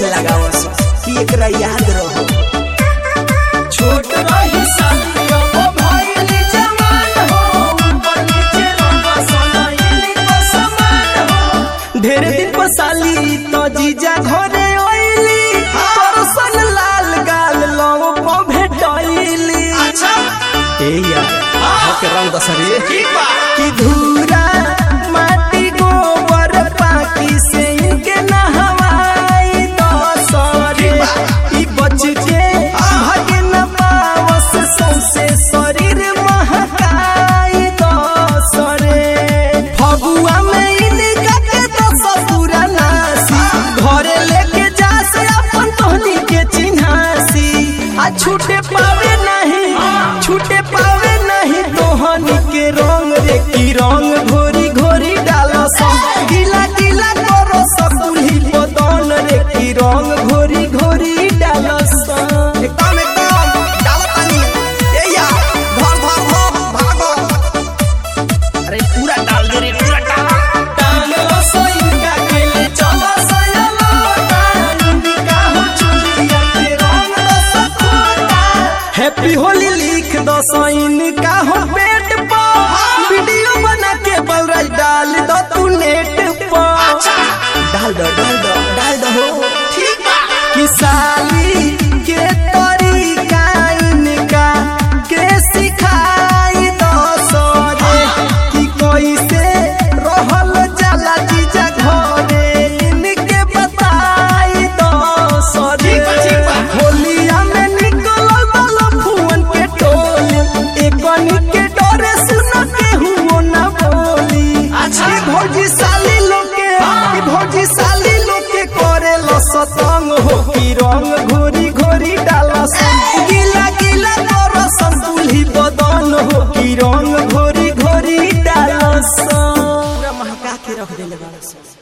से लगावस कि एकरा याद रहो छोट रही साली अब भइली जवान हो ऊपर नीचे रंग सनैली को समान हो ढेर दिन पर साली तो जीजा घरे ओइली परसन लाल गाल लव को भेटैली अच्छा ए यार के रंग दसरे ठीक बा कि धूरा माटी गोबर पाकी से इनके नहवाई दसरे ई बच के भागे न पावस सौसे शरीर महकाई दसरे फगुआ में इनका के दस पूरा नासी घरे लेके जा से अपन तोहनी के चिन्हासी आ छूटे पावे नहीं छूटे पावे नहीं तोहनी के रंग रे की रंग घोरी घोरी डालो सब गीला गीला करो सकुली बदन रे की रंग घोरी घोरी डालो सब एकदम एकदम डालो पानी ए यार भर भर भर भागो अरे पूरा डाल दे रे पूरा डाल डालो सोइका केले चलो सयलो इनका हो चुलिया के रंग दस कोटा हैप्पी होली लिख दो साइन का हो पेट पर वीडियो बना के बलराज डाल दो तू नेट पर डाल दो डाल दो डाल दो हो ठीक बा कि साली के तरीका इनका के सिखाई दो सरे कि कैसे रहल जाला जीजा घरे इनके बताई दो सरे ठीक बा, ठीक बा। होलिया में निकलल बालो फुवन के टोली एकनी के डरे सुन के हुओ ना बोली अच्छा। ई भौजी साली लोग के ई भौजी साली लोग के करे लो सतंग हो की रंग घोरी घोरी डाला सन गीला गीला करो संतुली बदन हो की रंग घोरी घोरी डाला सन पूरा महका के रख देले बाड़ा सन